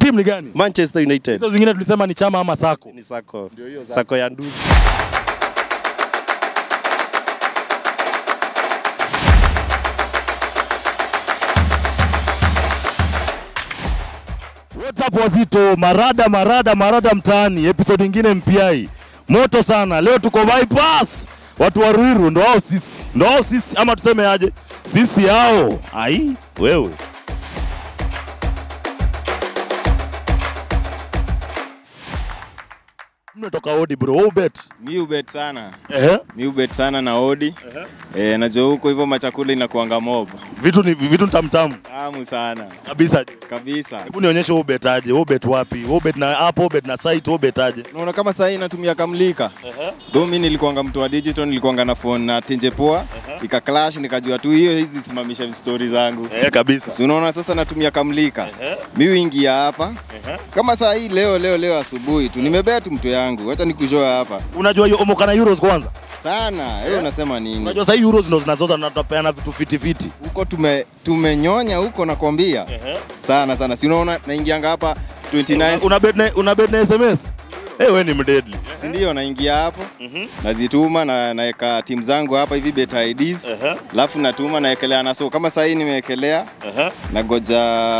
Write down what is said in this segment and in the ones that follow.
Team ni gani? Manchester United. Hizo zingine tulisema ni chama ama sako. Ni sako. Sako ya ndugu. What's up wazito, marada marada marada mtaani, episode ingine mpiai moto sana. Leo tuko bypass, watu wa Ruiru ndo wao sisi, ndo wao sisi, ama tuseme aje, sisi hao. Ai wewe mmetoka odi bro, wewe bet Mi ubet sana. ehe, Mi ubet sana na odi. Eh, najua huko hivyo machakula inakuanga mob. vitu ni vitu ni tamtamu Tamu sana. kabisa. Kabisa. Hebu nionyeshe wewe bet aje, wewe bet wapi? Wewe bet na app, wewe bet na site, wewe bet aje? Unaona kama saa hii natumia kamlika. Though mi nilikuanga mtu wa digital, nilikuanga na phone na tenje poa. Ika clash nikajua tu hiyo hizi simamisha story zangu. Eh, kabisa. Si unaona sasa natumia kamlika. Mi huingia hapa. Kama saa hii leo leo leo asubuhi tu nimebet mtu yangu. Acha nikushoa hapa. Unajua hiyo omoka na euros kwanza? Sana. Wewe unasema nini? Unajua sasa euros ndo zinazoza na tunapeana vitu fiti fiti. huko tume tumenyonya huko nakwambia sana sana si unaona naingianga hapa 29 Una bet na una bet na SMS? Eh, wewe ni mdeadly. si ndio naingia hapo nazituma na naeka timu zangu hapa hivi bet IDs Ehe. alafu natuma naekelea na so kama saa hii nimeekelea Aha. nagoja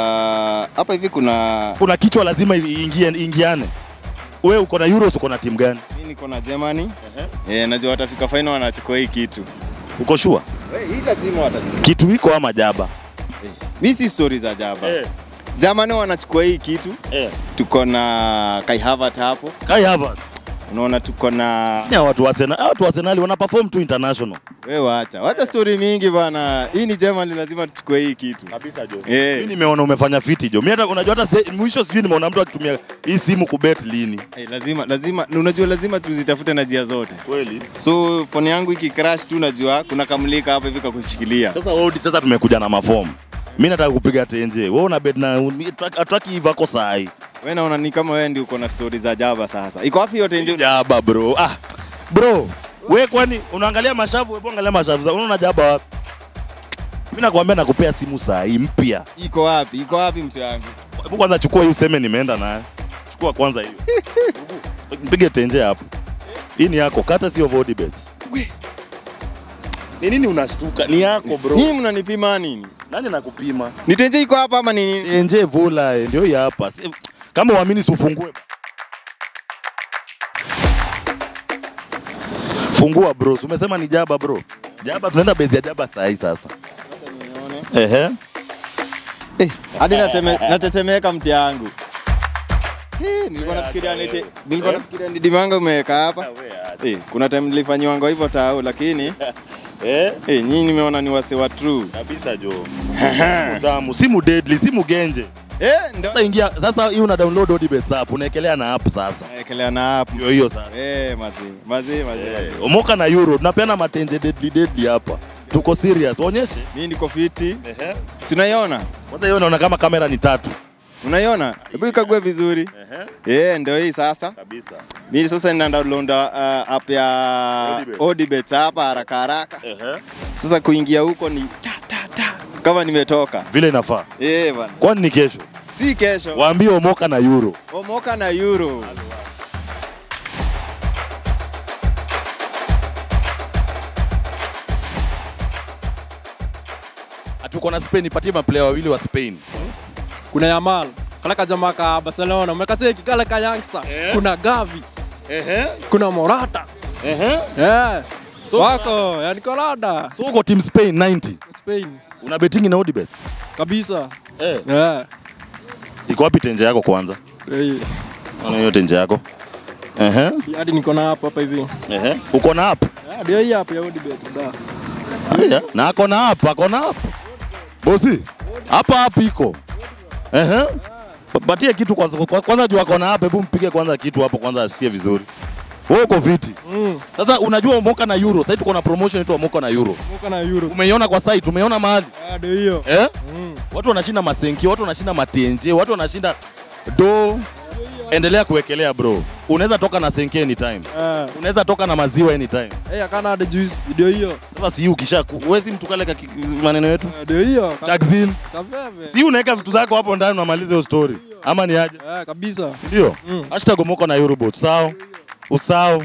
hapa hivi kuna Kuna kichwa lazima iingie ingiane. Wewe uko na euros uko na timu gani? mi niko na Germany eh, najua watafika final wanachukua hii kitu Uko sure? Eh, hii lazima watachukua Kitu iko ama jaba? eh. mi si story za jaba Eh. Germany wanachukua hii kitu Eh. tuko na Kai Havertz hapo Kai Havertz. unaona tuko na Ni watu wa Arsenal, watu wa Arsenal wana perform tu international. We wacha, wacha story mingi bana. Hii ni Germany, lazima tuchukue hii kitu. Kabisa Jo. Eh. Mimi nimeona umefanya fiti Jo. Mimi hata unajua hata se- mwisho sijui nimeona mtu akitumia hii simu kubet lini. Hey, lazima lazima, unajua lazima tuzitafute na njia zote. Kweli? So phone yangu ikicrash tu najua kuna kamlika hapa hivi kakushikilia. Sasa wewe sasa tumekuja na mafomu. Mimi nataka kupiga tenje. Wewe una bet na ataki hivi ako saa hii. Wewe naona ni kama wewe ndio uko na story za jaba sasa. Iko wapi yote nje? Jaba bro. Ah. Bro, we kwani unaangalia mashavu, wewe angalia mashavu. za- Unaona jaba wapi? Mimi nakwambia nakupea simu saa hii mpya. Iko wapi? Iko wapi mtu yangu? Hebu kwanza chukua hii useme nimeenda naye. Chukua kwanza hiyo. Mpige tenje hapo. Hii ni yako, kata sio Vody bets. Ni nini unashtuka? Ni yako bro. Nyinyi mnanipima nini? Nani nakupima? Nitenje iko hapa ama ni nini? Tenje vula eh, ndio hii hapa. Si- Kama uamini si ufungue. Fungua bro. Si Umesema ni jaba bro. Jaba tunaenda bezi ya jaba saa hii sasa. Ehe. Eh, hadi nateme, natetemeka mti yangu. Eh, nilikuwa nafikiria nite, nilikuwa nafikiria ni dimanga umeweka hapa. Eh, kuna time nilifanyiwanga hivyo tao lakini Eh? eh, nyinyi nimeona ni wase wa true. Kabisa jo. Utamu. Simu deadly, simu genje. Eh, ndo Sasa ingia, sasa hii una download Odibets app, unaekelea na app sasa. naekelea na hapo. Ndio hiyo sasa. Eh, mazi, mazi, mazi. Eh, Omoka na Euro, tunapeana matenje deadly deadly hapa. Tuko serious. Onyeshe. Mimi niko fiti. Ehe. Si unaiona? Kwanza hiyo naona kama kamera ni tatu. Unaiona? Hebu ikague vizuri. Ehe. Eh, ndio hii sasa. Kabisa. Mimi sasa nina download uh, app ya Odibets. Odibets hapa haraka haraka. Ehe. Sasa kuingia huko ni ta ta ta kama nimetoka. Vile inafaa. Eh, bana. Kwani ni kesho? Si kesho. Waambie Omoka na Euro. Omoka na Euro. Hatuko na Spain, ipatie maplayer wawili wa Spain. kuna Yamal kale kajamaa ka Barcelona umekateki kale ka youngster kuna Gavi Ehe. kuna Morata Ehe. yeah. So- wako yani Kolada So uko team Spain 90. Spain Una betting na Odibets? kabisa Eh. yeah. Iko wapi tenje yako kwanza? Eh, Ona hiyo tenje yako. Ehe. hadi niko na hapa hapa hivi Ehe. Uko na app? Yeah, ndio hii hapa ya Odibet da Aya, na ako na app, ako na app. Bosi, hapa app iko. Ehe. Pa- Patie kitu kwanza, kwa- kwanza juu ako na app, hebu mpige kwanza kitu hapo kwanza asikie vizuri. Wewe uko viti. mm. Sasa unajua Omoka na Euro, sasa tuko na promotion inaitwa Omoka na Euro. Muka na Euro Umeiona kwa site, umeiona mahali? Ah, ndio hiyo Eh? mm. Watu wanashinda masenki, watu wanashinda matenje, watu wanashinda do. Endelea kuwekelea bro. Unaweza toka na senke anytime. Eh, Unaweza toka na maziwa anytime. eh, akana hadi juice ndio hiyo Sasa si ukisha huwezi mtu kale ka- maneno yetu. Eh, ndio hiyo Ka- Taxin. kaveve Si unaweka vitu zako hapo ndani unamaliza hiyo story. ama ni aje Eh, kabisa. ndio hashtag omoka na eurobot sawa usao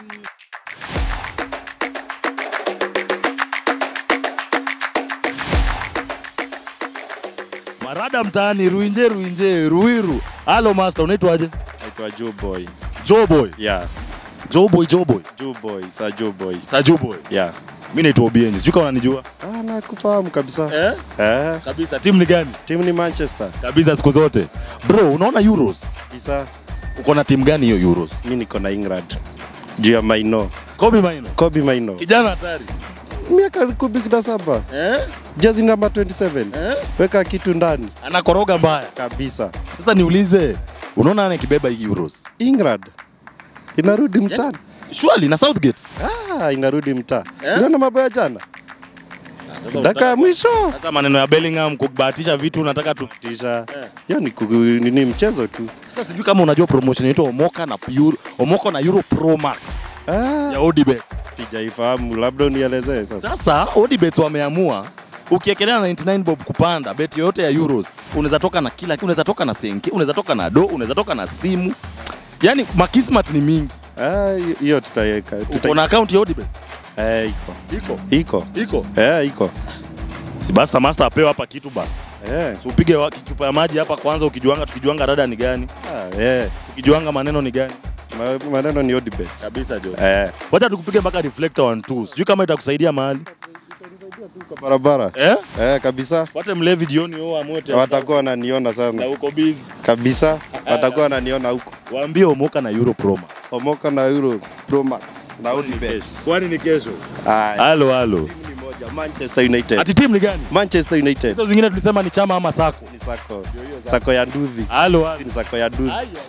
marada mtaani ruinje ruinje ruiru halo master unaitwaje Naitwa Joe Boy. joboy Yeah. joboy joboy Joe Boy, sa Joe Boy. sa joboy Yeah. mi naitwa obienji sijui kama unanijua Ah, nakufahamu kabisa. eh? Eh, kabisa timu ni gani timu ni Manchester. kabisa siku zote bro unaona euros Kabisa. uko na timu gani hiyo euros Mi niko na England. Juu ya Maino. kobi maino Kobe Maino. kijana hatari Miaka kumi na saba. eh? Jezi namba 27. Eh? Weka kitu ndani. anakoroga mbaya Kabisa. sasa niulize unaona nani akibeba hii euros England. Inarudi mtaani. shwali na southgate Ah, inarudi mtaa. Eh? Unaona mambo ya jana? Dakika ya mwisho. sasa maneno ya bellingham kubahatisha vitu unataka tu Tisha. Hiyo ni, kugu- ni, ni mchezo tu. sasa sijui kama unajua promotion inaitwa omoka na euro, omoka na euro pro max Ah, ya odibet sijaifahamu. Labda unielezee sasa. sasa odibet wameamua ukiekelea na 99 bob kupanda bet yoyote ya euros unaweza toka na kila unaweza toka na senke unaweza toka na do unaweza toka na simu yani makismat ni mingi Ah, hiyo tutaiweka. uko na account ya odibet Eh, iko. iko Iko. iko Eh, iko. si basta master apewe hapa kitu basi Eh. si upige wa- chupa ya maji hapa kwanza ukijuanga tukijuanga rada ni gani Ah, eh. tukijuanga maneno ni gani Ma- Maneno ni odibets. kabisa jo Eh. wacha tukupige mpaka reflector one two sijui kama itakusaidia mahali Kwa barabara. eh Eh, kabisa. wate mlevi jioni wewe amue tena. Watakuwa wananiona na sana. uko busy Kabisa. Watakuwa wananiona huko. waambie omoka na euro pro max Omoka na Euro Pro Max na odibets. kwani ni kesho Ah, halo halo timu ni moja. Manchester United. ati timu ni gani Manchester United. hizo zingine tulisema ni chama ama sako Ni sako. Sako ya nduthi. halo halo Ni sako ya nduthi. Aya.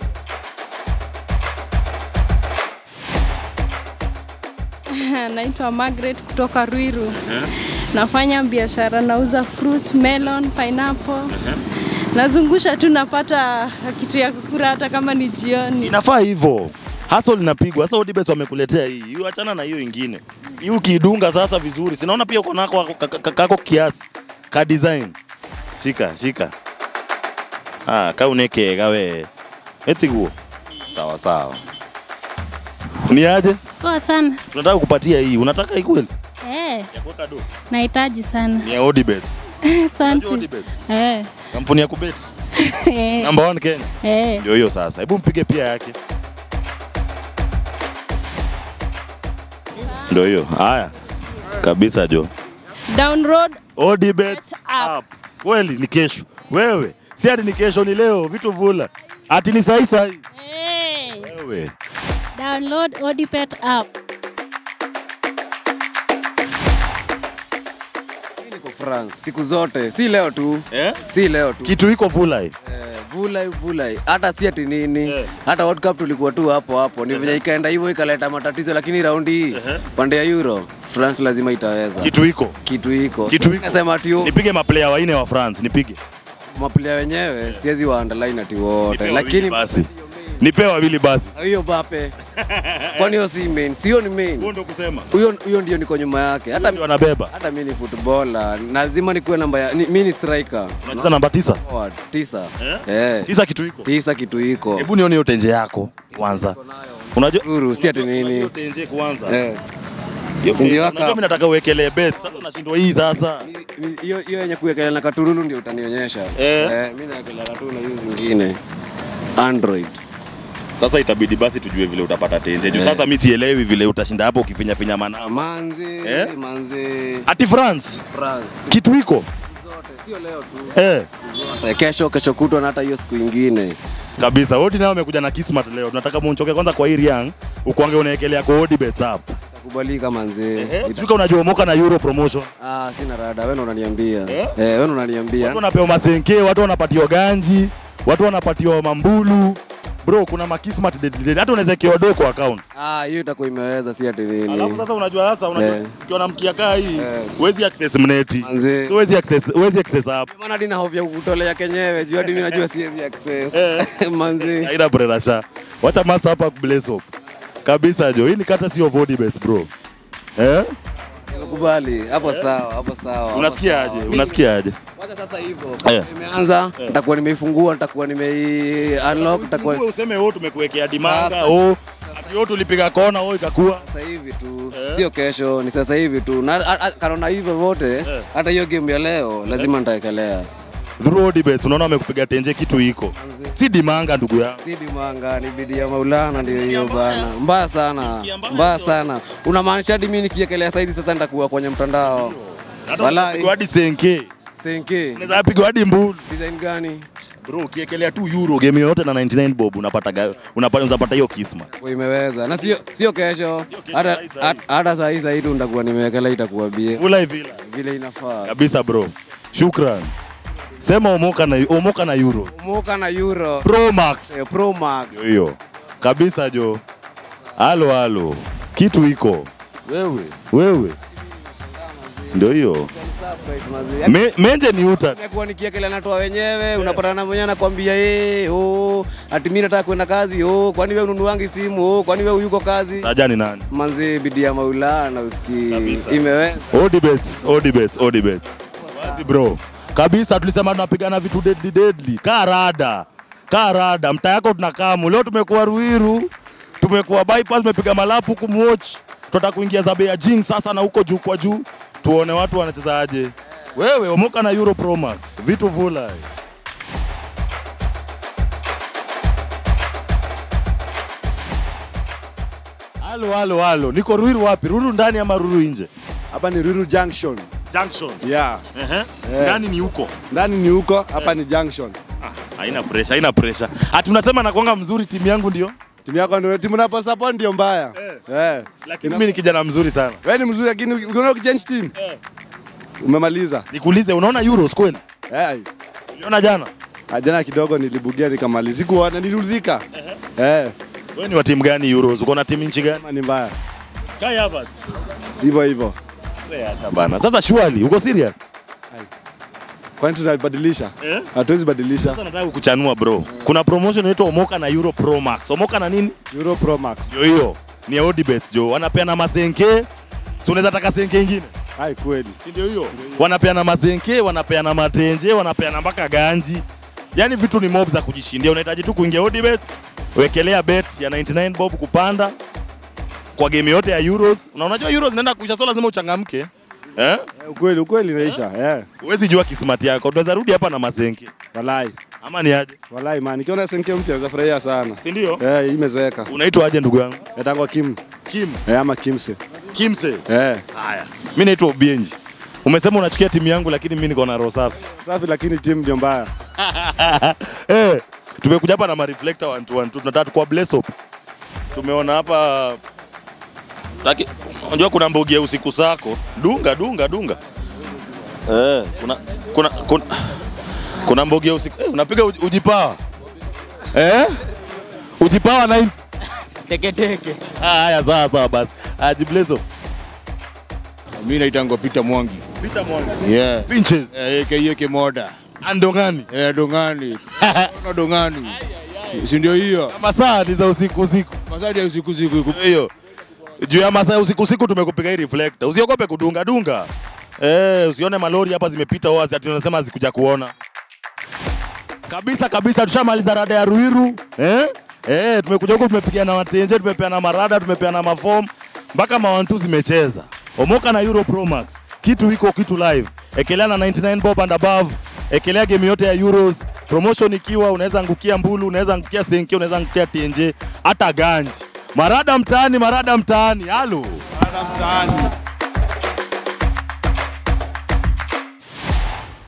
Naitwa Margaret kutoka Ruiru. Nafanya biashara, nauza fruits, melon, pineapple. Nazungusha tu napata kitu ya kukula hata kama ni jioni. inafaa hivyo hustle inapigwa sasa odibet wamekuletea hii hiyo achana na hiyo ingine hii ukiidunga sasa vizuri sinaona pia uko nako ka- ka- kako kiasi ka design shika shika ah ka unekega we etiguo sawa sawa ni aje Poa sana. tunataka kupatia hii unataka hii kweli Eh, ya kuweka do nahitaji sana. ni ya odibet unajua Asante. odibet Eh. kampuni ya kubet Eh. number one Kenya Eh. ndio hiyo sasa hebu mpige pia yake ndio hiyo haya kabisa jo Down road odibet up. up kweli ni kesho wewe si ati ni kesho ni leo vitu vula ati ni sahi sahi Eh. wewe Download Odipet app. Niko France siku zote, si leo tu, eh? si leo tu. kitu iko vula hii Eh, vulai vulai, hata si ati nini Eh. hata World Cup tulikuwa tu hapo hapo, ni venye ikaenda hivyo ikaleta matatizo, lakini raundi hii pande ya Euro France lazima itaweza kitu iko kitu iko Kitu iko. nasema ati yo- nipige maplayer waine wa France nipige maplayer wenyewe siwezi wa underline ati wote, Nipe wawili lakini basi nipe wawili basi hiyo Bape kwani hiyo si main, sio ni main huo ndo kusema huyo huyo ndio niko nyuma yake, hata ndio wanabeba hata mimi ni footballer, lazima nikuwe namba ya ni- mimi ni striker unacheza namba tisa forward tisa Eh? eh tisa kitu iko tisa kitu iko hebu nione hiyo tenje yako kwanza unajua Ruru, si ati nini. Hiyo tenje kwanza eh Hiyo Si ndio tenje, waka- unajua mimi nataka uwekelee bet sasa unashindwa hii sasa Ni- hiyo hiyo yenye kuwekelea na katurulu ndio utanionyesha Eh. eh, mi nawekelea tu na hizi zingine android sasa itabidi basi tujue vile utapata tenje juu Eh. sasa mi sielewi vile utashinda hapo ukifinya finya manama manzi Eh? manzi ati france france kitu iko zote sio leo tu eh, zote kesho kesho kutwa na hata hiyo siku ingine kabisa odi nao amekuja na kismat leo tunataka munchoke kwanza kwa hii riang ukwange unaekelea kwa odi bets up takubalika manzi eh, Ita- sijui unajua moka na euro promotion ah, sina rada wewe ndo unaniambia Eh? eh, wewe ndo unaniambia watu wanapewa masenke watu wanapatiwa ganji watu wanapatiwa mambulu bro kuna makismat dead dead. hata unaweza kewa do kwa account ah, hiyo itakuwa imeweza si ati nini alafu sasa unajua sasa unajua Eh. ukiwa na mkia kaa hii Eh. huwezi access mneti Manze. so huwezi access huwezi access app maana hadi na hofu ya kukutolea kenyewe juu hadi mimi najua siwezi access Eh. manzi Haina brerasha. Wacha master hapa bless up. Kabisa jo. Hii ni kata sio body base bro. Eh? nimekubali hapo sawa, hapo sawa. hapo Unasikia sawa. aje? Mimi- Unasikia aje? Wacha sasa hivyo. Eh. Kama imeanza, nitakuwa nimeifungua, nitakuwa nimei unlock, nitakuwa Uwe useme wewe tumekuwekea dimanga, Sasa. oh, ati wewe tulipiga kona, oh ikakuwa. sasa hivi tu, sio kesho, ni sasa hivi tu. Na a- a- kanaona hivyo vote, hata hiyo game ya leo lazima nitaekelea. Through debates unaona wamekupiga tenje kitu iko. Si dimanga ndugu yangu. Si dimanga, ni bidii ya Maulana ndio hiyo bana. Mbaya sana, mbaya sana. Unamaanisha hadi mimi nikiekelea saizi sasa nitakuwa kwenye mtandao. Hata Walai. unapigwa hadi senke. Senke, Unaweza pigwa hadi mbulu. design gani? Bro, ukiekelea tu euro game yoyote na 99 bob unapata ga- unapata unapata hiyo kisma. Kwa imeweza. Na sio sio kesho. kesho, Hata sahi sahi. hata- hata saa hii saa hii tu nitakuwa nimewekelea itakuwa bie. Vula hivi Vile inafaa. kabisa bro. Shukran. Sema omoka na omoka na euros. Moka na Euro Pro Max. eh, Pro Max. Ndio hiyo. Kabisa jo. Halo halo. Kitu iko. Wewe. Wewe. Ndio hiyo. Me, menje ni uta. Nimekuwa nikiekelea natoa wenyewe, unapata na mwenyewe anakwambia eh, oh, ati mimi nataka kwenda kazi, oh, kwani wewe ununuangi simu, oh, kwani wewe yuko kazi? Saja ni nani? Manzi bidii ya Maulana usikii. Kabisa. Imeweza. All debates, all debates, all debates. Wazi bro. Kabisa tulisema tunapigana vitu deadly deadly. Kaa rada. Kaa rada. Mtaa yako tunakamu. Leo tumekuwa Ruiru. Tumekuwa bypass tumepiga malapu kumwatch. Tunataka kuingia zabe ya Jing sasa na huko juu kwa juu. Tuone watu wanachezaje. Wewe omoka na Euro Pro Max. Vitu vula. Halo halo halo. Niko Ruiru wapi? Ruiru ndani ama Ruiru nje? Hapa ni Ruiru Junction. Junction. Yeah. Ehe. Ndani ni huko. Ndani ni huko, hapa ni Junction. Haina pressure, haina pressure. Ati unasema nakuanga mzuri timu yangu ndio? Timu yako ndio timu napo support ndio mbaya. Eh. Lakini mimi ni kijana mzuri sana. Wewe ni mzuri lakini ukiona ukichange team. Umemaliza. Nikuulize unaona Euros kweli? Eh. Uliona jana? ah, Jana kidogo nilibugia nikamaliza. Sikuona niliudhika. Eh. Wewe ni wa timu gani Euros? Uko na timu nchi gani? Kama ni mbaya. Kai Havertz. Hivyo hivyo. Wewe acha bana. Sasa surely uko serious? Kwani tunabadilisha? Eh? Hatuwezi badilisha. Sasa nataka kukuchanua bro. Kuna promotion inaitwa Omoka na Euro Pro Max. Omoka na nini? Euro Pro Max. Hiyo hiyo. Ni ya Odibets jo. Wanapeana masenke. Si unaweza taka senke ingine? Hai kweli. Si ndio hiyo? Wanapeana mazenke, wanapeana matenje, wanapeana mpaka ganji. Yaani vitu ni mob za kujishindia. Unahitaji tu kuingia Odibet, wekelea bet ya 99 bob kupanda kwa game yote ya Euros. Na unajua Euros inaenda kuisha, so lazima uchangamke. Eh? Eh, Ukweli ukweli inaisha. Eh. Huwezi jua kismati yako. Tunaweza rudi hapa na mazenke. Walai. Ama ni aje? Walai man. Nikiona senke mpya nitafurahia sana. Si ndio? Eh, imezeeka. Unaitwa aje ndugu yangu? Yatangwa Kim. Kim. Eh, ama Kimse. Kimse. Eh. Haya. Mimi naitwa Obienji. Umesema unachukia timu yangu lakini mimi niko na roho safi. Safi lakini timu ndio mbaya. eh, tumekuja hapa na mareflector one to one tu, tunataka kwa bless up. Tumeona hapa Taki, unajua kuna mbogi ya usiku sako. Dunga dunga dunga. Eh, kuna kuna kuna, kuna mbogi ya usiku. Eh, unapiga uji- ujipawa. Eh? Ujipawa 90. Teke teke. Ah, haya sawa sawa basi. Aji bless up. Mimi naitangwa Peter Mwangi. Peter Mwangi. Yeah. Pinches. Eh, aka Kemoda. Andongani. Eh, dongani. Na dongani. Si ndio hiyo? Masaa ni za usiku usiku. Masadi ya usiku usiku. hiyo juu ya masaa ya usiku usiku tumekupiga hii reflector. Usiogope kudunga dunga. Eh, usione malori hapa zimepita wazi ati tunasema zikuja kuona. Kabisa kabisa tushamaliza rada ya Ruiru. Eh? Eh, tumekuja huko tumepiga matenje, tumepeana marada, tumepeana mafom mpaka mawantu zimecheza. Omoka na Euro Pro Max. Kitu iko kitu live. Ekelea na 99 bob and above. Ekelea game yote ya Euros. Promotion ikiwa unaweza angukia mbulu, unaweza angukia senke, unaweza angukia tenje, hata ganji. Marada mtaani, marada mtaani. Halo. Mtaani.